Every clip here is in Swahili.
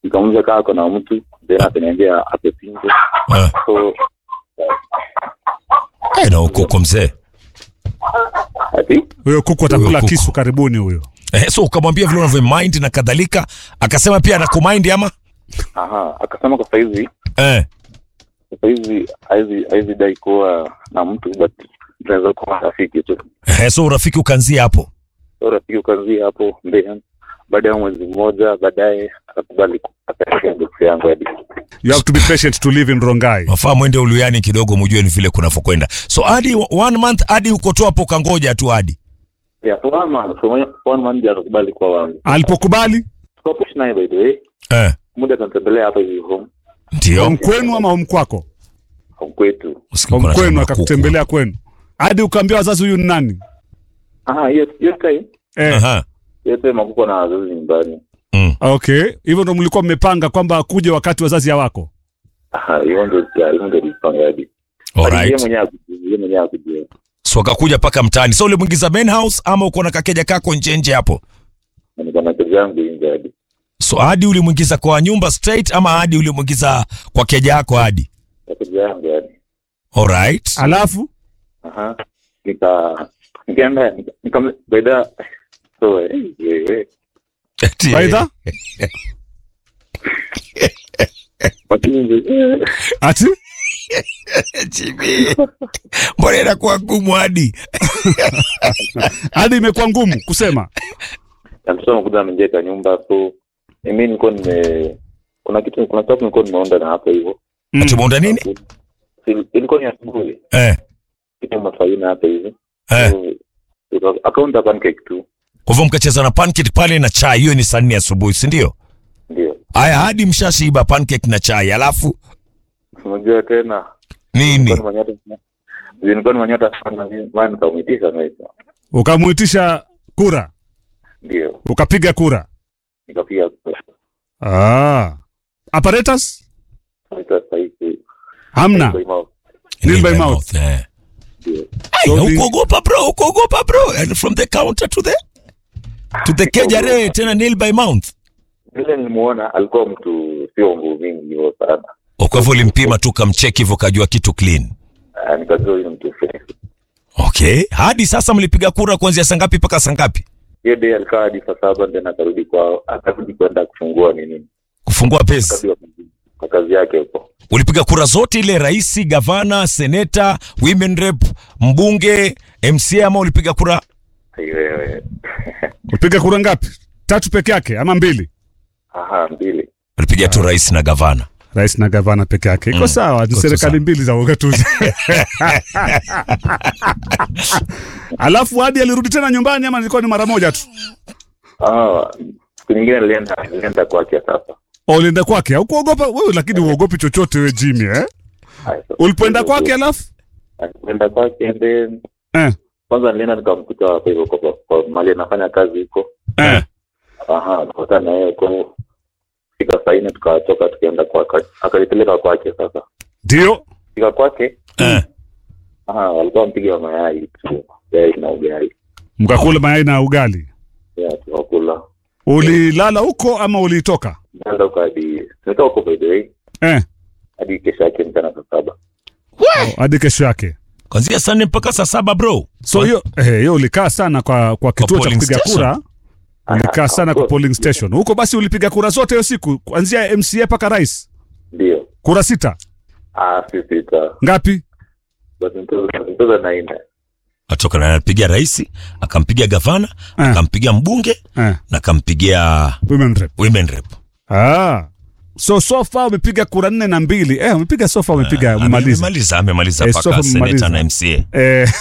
nikamuuliza kaa ako na mtu then akaniambia ako single Ah. so Eh, na uko uko mzee ati huyo kuku atakula Huyo kuku. kisu karibuni huyo eh, so ukamwambia vile unavyo mind na kadhalika akasema pia anakumind ama aha akasema kwa saizi eh. kwa saizi haizi haizi dai kuwa na mtu but tunaweza kuwa rafiki tu Eh, so urafiki ukaanzia hapo so rafiki ukaanzia hapo then baada ya mwezi mmoja baadaye akakubali akaekea ndugu yangu hadi you have to be patient to live in rongai wafaa mwende uluyani kidogo mujue ni vile kunavyokwenda so hadi one month hadi ukotoa hapo ukangoja tu hadi yeah so one month so one month ndio akakubali kuwa wangu alipokubali tukapush naye by the way eh. muda akanitembelea hapa hivi home ndio home kwenu ama home kwako home kwetu Usikie home kuna kwenu shamba kuku. akakutembelea kwenu hadi ukaambia wazazi huyu ni nani aha hiyo hiyo time eh, Aha. hiyo time hakukuwa na wazazi nyumbani Mm. okay hivyo ndo mlikuwa mmepanga kwamba akuje wakati wazazi hawako aha hiyo ndio hiyo ndio ilipanga hadi Hadi yeye Alright. mwenyewe akujua yeye mwenyewe akujua so akakuja paka mtaani so ulimwingiza main house ama uko na kakeja kako nje nje hapo na niko na kazi yangu nje hadi so hadi ulimwingiza kwa nyumba straight ama hadi ulimwingiza kwa keja yako hadi na kazi yangu hadi alright alafu aha nika nikaenda nika- nika baada so eh, eh, eh. Ati, baidha lakini eh, ati Chibi. mbona inakuwa ngumu hadi hadi imekuwa ngumu kusema alisema kuja amejeka nyumba so mimi nilikuwa nime kuna kitu kuna stuff nilikuwa nimeonda na hapo hivyo Mm. tumeunda nini Il- ilikuwa ni asubuhi eh, kitu mafaina hapa hivi eh. So, akaunta pancake tu kwa hivyo mkacheza na pancake pale na chai hiyo ni saa nne asubuhi si ndio ndio haya hadi mshashiba pancake na chai alafu unajua tena nini nilikuwa ni manyota nilikuwa ni manyota sana maana nikamwitisha naisa ukamwitisha kura ndio ukapiga kura nikapiga ah. apparatus naita sahihi hamna Nil by mouth. eh. ndio Ai, So the- ukuogopa bro ukuogopa bro and from the counter to the to the keja re tena nail by mouth vile nilimuona alikuwa mtu sio nguvu mingi hivyo sana kwa hivyo ulimpima tu kamcheki hivyo kajua kitu clean Ah, nikajua huyu ni mtu fresh okay hadi sasa mlipiga kura kuanzia saa ngapi mpaka saa ngapi hiyo day alikaa hadi saa saba then akarudi kwao akarudi kwenda kufungua nini kufungua pesa Akarudi kwa kazi yake huko ulipiga kura zote ile rais gavana seneta women rep mbunge mca ama ulipiga kura Aiwewe. upiga kura ngapi tatu peke yake ama mbili aha mbili ulipiga tu rais na gavana rais na gavana peke yake iko Mm, sawa ni iko serikali sawa. mbili za ugatuzi alafu hadi alirudi tena nyumbani ama ilikuwa ni mara moja tu Ah, siku nyingine nilienda nilienda kwake sasa O, ulienda kwake aukuogopa wewe lakini uogopi chochote we jimi eh? Haya, so- ulipoenda kwake alafu nilienda kwake then eh, kwanza nilienda nikamkuta hapo hivyo kwa, kwa mali anafanya kazi huko eh. aha tukakutana na yeye kwa fika saa nne tukatoka tukaenda kwake akanipeleka kwake sasa ndio fika kwake eh. aha walikuwa mpiga mayai tu mayai na ugali mkakula mayai na ugali yeah, tukakula ulilala huko ama ulitoka nenda huko hadi tumetoka huko by the way eh, hadi kesho yake mchana saa saba hadi kesho yake kwanzia saa nne mpaka saa saba bro so hiyo eh, hiyo ulikaa sana kwa kwa kituo cha polling kupiga station. kura ulikaa Ah, sana of kwa course. polling station huko basi ulipiga kura zote hiyo siku kuanzia mca mpaka rais ndio kura sita ah si sita ngapi basi mtoza na nne atoka na anapigia rais akampigia gavana Eh. akampigia mbunge eh, na akampigia women rep women rep ah. so sofa umepiga kura nne na mbili eh, umepiga sofa umepiga umemaliza amemaliza amemaliza Eh, mpaka Sofa seneta amemaliza. na mca eh.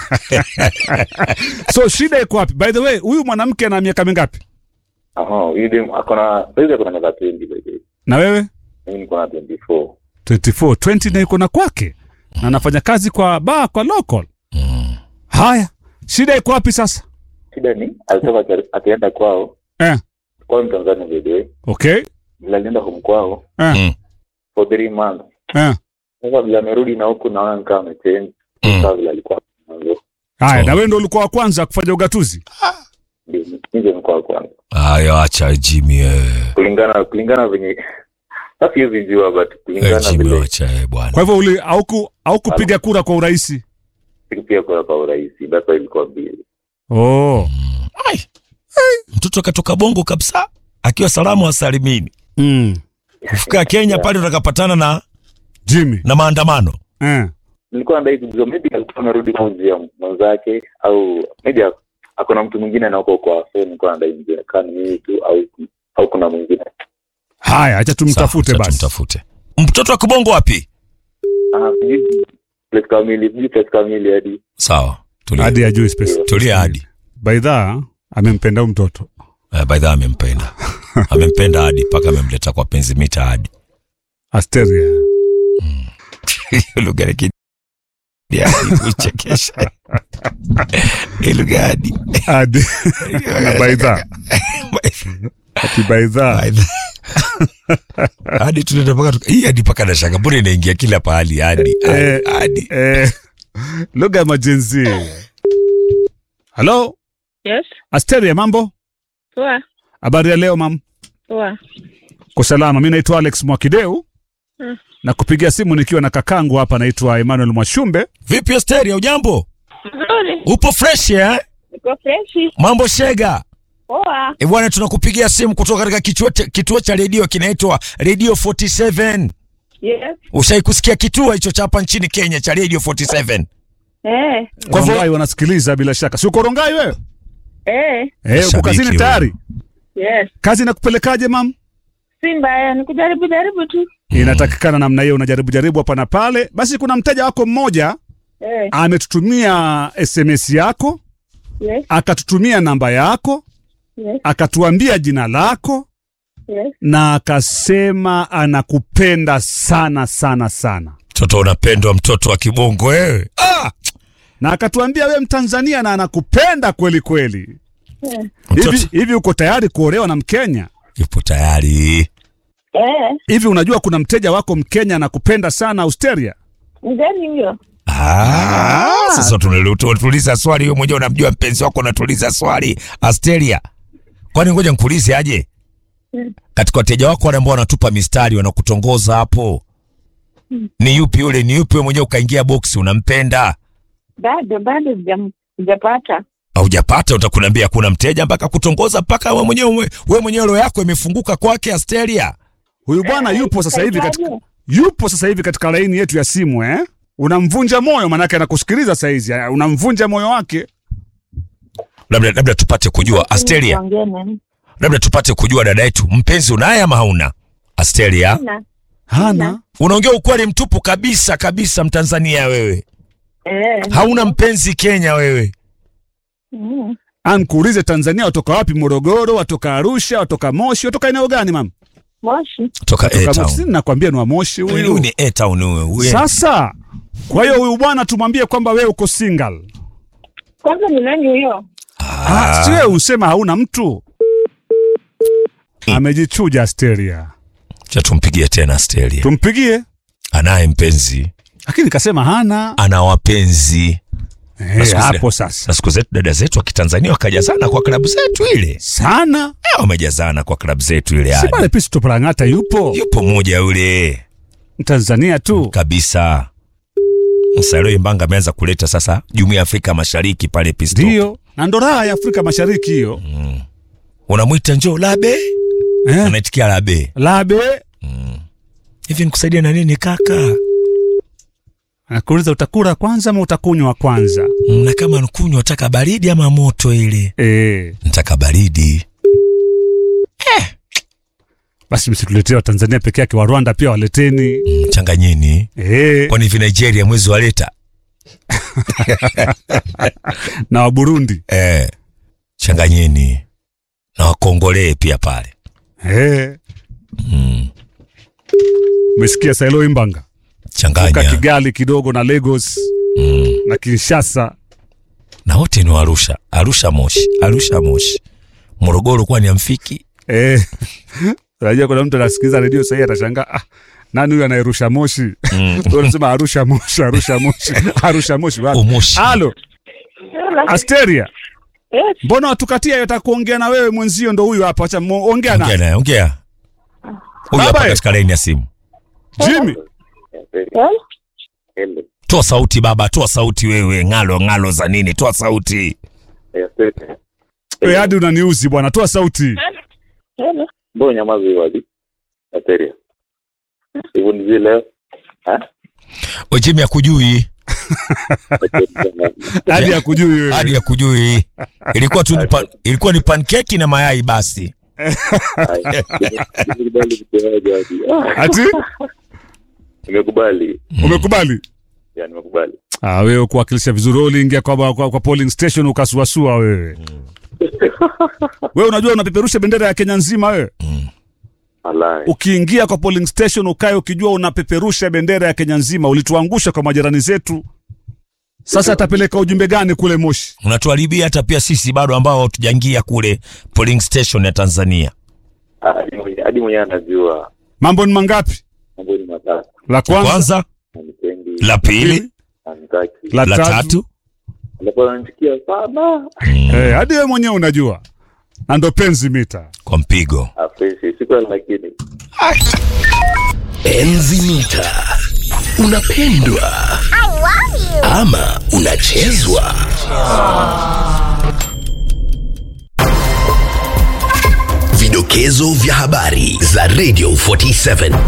so shida iko wapi by the way huyu mwanamke ana miaka mingapi aha huyu dem akona saizi akona miaka 20 by the way na wewe mimi niko na 24 24 20 na iko na kwake na anafanya kazi kwa ba kwa local haya shida iko wapi sasa shida ni alitoka aka- akaenda kwao eh. kwao ni Tanzania by the way okay vile alienda home kwao eh. Mm. for three months Eh. sasa vile amerudi na huku naona nikaa amechange Mm. saa vile alikuwa mwanzo haya So- na wewe ndo ulikuwa wa kwanza kufanya ugatuzi ndio nje mkoa wa kwanza Haya, acha Jimmy eh. kulingana kulingana venye sasa siwezi jua but Eh, kulingana Jimmy vile acha eh, bwana. Kwa hivyo uli hauku haukupiga kura kwa urahisi. pia kwa kwa urahisi that's why ilikuwa mbili Oh. Ai. Mtoto katoka bongo kabisa akiwa salamu asalimini. Mm. Kufika Kenya pale utakapatana na Jimmy. na maandamano. Eh. nilikuwa nadai kujua maybe alikuwa amerudi kwa njia mwenzake au maybe ak- akona mtu mwingine anako kwa so nilikuwa nadai mjue kama ni mimi tu au au kuna mwingine Haya, acha tumtafute Sawa, acha basi. Tumtafute. Mtoto wa kibongo wapi? ah sijui place kamili sijui place kamili hadi Sawa. Tulia. Hadi ajue space. Tulia hadi. Baidha amempenda huyu mtoto. Eh, by the way amempenda. amempenda hadi mpaka amemleta kwa penzi mita hadi. Asteria. lugha ya kidi ya kuchekesha ile gadi Hadi na baidha. Ati baidha. hadi tunaenda mpaka tuka- hii hadi mpaka nashanga mbona inaingia kila pahali hadi Eh. hadi Eh. Lugha ya majenzi. Hello? Yes, Asteria mambo? poa Habari ya leo mam? poa. Kwa salama. Mimi naitwa Alex Mwakideu. Mm. Na kupigia simu nikiwa na kakangu hapa naitwa Emmanuel Mwashumbe. vipi Asteria ujambo Nzuri, upo fresh eh niko freshi. mambo shega Poa. e bwana tunakupigia simu kutoka katika kituo cha- kituo cha redio kinaitwa Radio 47 Yes. ushai kusikia kituo hicho cha hapa nchini Kenya cha Radio 47 Eh, Kwa hivyo- Rongai wanasikiliza bila shaka. Si uko Rongai wewe? eh, Eh, uko Shabiki kazini wewe. tayari? yes. Kazi inakupelekaje mam? Si mbaya, ni kujaribu jaribu tu. Inatakikana namna hiyo, unajaribu jaribu hapa na pale. Basi kuna mteja wako mmoja Eh, ametutumia SMS yako, yes, akatutumia namba yako, yes, akatuambia jina lako yes. na akasema anakupenda sana sana sana, mtoto unapendwa mtoto wa kibongo wewe ah! na akatuambia we Mtanzania na anakupenda kweli kweli. Eh, mtoto Hivi hivi uko tayari kuolewa na Mkenya? yupo tayari eh, Hivi unajua kuna mteja wako Mkenya anakupenda sana Austeria? mgani huyo? Ah, sasa tunatuliza swali wewe mwenyewe unamjua mpenzi wako unatuliza swali Asteria. Kwani ngoja nikuulize aje? Mm. Katika wateja wako wale ambao wanatupa mistari wanakutongoza hapo. Ni yupi yule? Ni yupi wewe mwenyewe ukaingia box unampenda? Bado bado sijam- sijapata. Haujapata utakunambia kuna mteja mpaka kutongoza mpaka wewe mwenyewe wewe mwenyewe roho yako imefunguka kwake Asteria. Huyu bwana yupo sasa hivi katika Itakuwaje? yupo sasa hivi katika laini yetu ya simu eh? Unamvunja moyo, manake anakusikiliza saizi, eh, unamvunja moyo wake. Labda labda tupate kujua Asteria. Tuongee nani? Labda tupate kujua dada yetu mpenzi unaye ama hauna? Asteria. Sina. Hana Unaongea ukweli mtupu kabisa kabisa, Mtanzania wewe, Eh, hauna mpenzi Kenya wewe. mm. ankuulize, Tanzania watoka wapi? Morogoro, watoka Arusha, watoka Moshi, watoka eneo gani mam? Moshi. Toka Watoka Moshi. A-Town. Sisi nakwambia ni wa Moshi Huyu huyu. ni A-Town huyu. Huyu- Sasa kwa hiyo huyu bwana tumwambie kwamba wewe uko single. Kwanza ni nani huyo? Ah, si wewe usema hauna mtu. Amejichuja Asteria, Cha tumpigie tena Asteria. tumpigie, Anaye mpenzi, lakini kasema hana. ana wapenzi. Eh, siku hapo zile- sasa Na siku zetu dada zetu wa Kitanzania wakajazana kwa klabu zetu ile. sana Eh, wamejazana kwa klabu zetu ile si hadi. pale Pisto Prang'ata yupo Yupo mmoja yule Tanzania tu. kabisa. Msalio Imbanga ameanza kuleta sasa Jumuiya ya Afrika Mashariki pale Pisto. Ndio, na ndo raha ya Afrika Mashariki hiyo. Unamwita njoo Labe, Eh, anaitikia Labe. labe Hivi nikusaidia na nini kaka? nakuuliza utakula kwanza ama utakunywa kwanza? na kama nkunywa nataka baridi ama moto ile Eh, nataka baridi basi msituletee wa Tanzania peke yake, wa Rwanda pia waleteni. Mm, changanyeni Eh, kwani hivi nigeria mwezi waleta na wa Burundi. eh, changanyeni na wakongolee pia pale Eh, mm, umesikia Sailo Imbanga ka changanya Kigali kidogo na Lagos mm. na Kinshasa. na wote ni wa arusha arusha moshi arusha moshi morogoro kwani amfiki Eh, unajua kuna mtu anasikiliza redio sahii atashangaa, ah, nani huyu anayerusha moshi? mm. Wewe unasema Arusha moshi, Arusha moshi, Arusha moshi wapi? umoshi Halo, Asteria. Yes. mbona watukatia yotaka kuongea na wewe mwenzio ndo huyu hapa acha mu- ongea ongea na naye ongea huyu Baba, hapa eh. katika laini ya simu Jimmy Yeah, very- Yes. hello. toa sauti baba toa sauti wewe ngalo ngalo za nini toa sauti Yeah, very- wewe hadi unaniuzi bwana toa sauti Hello. mbona nyamaza hiyo hadi Ateria. hivyo ni vile Ha? ojimi akujui hadi akujui wewe hadi akujui ilikuwa tu ni pan, ilikuwa ni pankeki na mayai basi Haya. Nimekubali mtihani hadi. Ah, ati nimekubali umekubali ya nimekubali ah wewe kuwakilisha vizuri wewe uliingia kwa, kwa, kwa polling station ukasuasua wewe wewe unajua unapeperusha bendera ya Kenya nzima wewe Alai. ukiingia kwa polling station ukae ukijua unapeperusha bendera ya Kenya nzima ulituangusha kwa majirani zetu sasa atapeleka ujumbe gani kule Moshi unatuharibia hata pia sisi bado ambao hatujaingia kule polling station ya Tanzania Ah, hadi mwenye- hadi mwenyewe anajua mambo ni mangapi mambo ni matatu la kwanza, kwanza anipendi la pili anitaki la, la tatu, tatu alafu ananichukia sana Eh, hadi wewe mwenyewe unajua na ndo penzi mita kwa mpigo afreshi sikweli lakini Enzi mita unapendwa ama unachezwa vidokezo vya habari za radio 47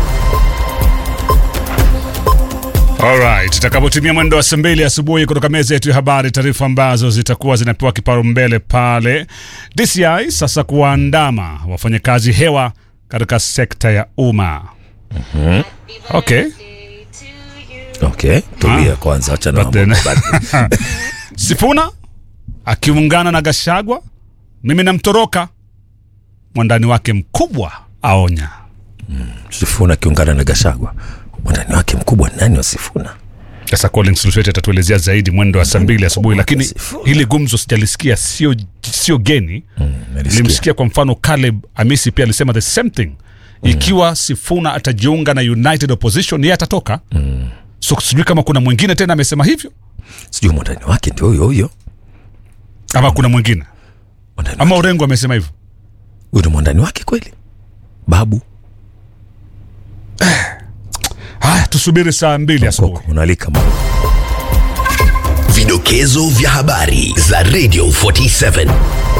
Alright, itakapotimia mwendo wa saa mbili asubuhi kutoka meza yetu ya habari, taarifa ambazo zitakuwa zinapewa kipaumbele pale DCI sasa kuwaandama wafanyakazi hewa katika sekta ya umma. Okay. okay tulia kwanza acha na But then- Sifuna akiungana na Gashagwa, mimi namtoroka. Mwandani wake mkubwa aonya. Sifuna akiungana na Gashagwa mwandani wake mkubwa ni nani wa Sifuna Sasa Collins Lusweti atatuelezea zaidi mwendo wa saa mbili asubuhi, lakini hili gumzo sijalisikia, sio sio geni Nilisikia. nilimsikia kwa mfano Caleb Amisi pia alisema the same thing ikiwa Sifuna atajiunga na United Opposition yeye atatoka so sijui kama kuna mwingine tena amesema hivyo sijui mwandani wake ndio huyo huyo ama kuna mwingine Mwandani ama wake- Orengo amesema hivyo huyu ni mwandani wake kweli babu haya tusubiri saa mbili asubuhi Koko, unalika mambo vidokezo vya habari za radio 47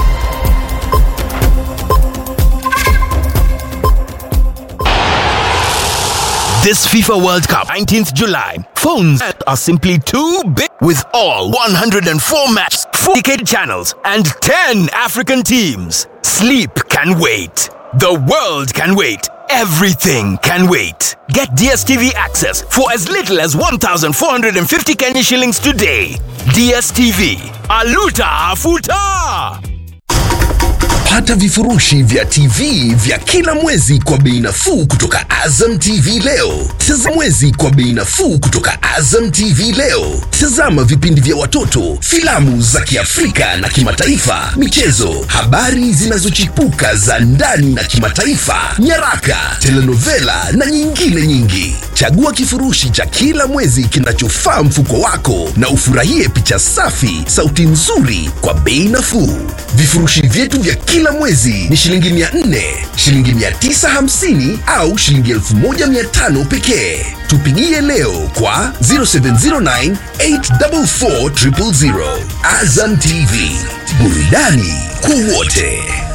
This FIFA World Cup, 19th July. Phones are simply too big with all 104 matches, 4 dedicated channels, and 10 African teams. Sleep can wait. The world can wait. Everything can wait. Get DSTV access for as little as 1,450 Kenya shillings today. DSTV. Aluta Afuta! Pata vifurushi vya TV vya kila mwezi kwa bei nafuu kutoka Azam TV leo. Tazama mwezi kwa bei nafuu kutoka Azam TV leo. Tazama vipindi vya watoto, filamu za Kiafrika na kimataifa, michezo, habari zinazochipuka za ndani na kimataifa, nyaraka, telenovela na nyingine nyingi. Chagua kifurushi cha kila mwezi kinachofaa mfuko wako na ufurahie picha safi, sauti nzuri kwa bei nafuu. Vifurushi vyetu vya kila mwezi ni shilingi 400, shilingi 950 au shilingi 1500 pekee. Tupigie leo kwa 0709 844 000. Azam TV, burudani kwa wote.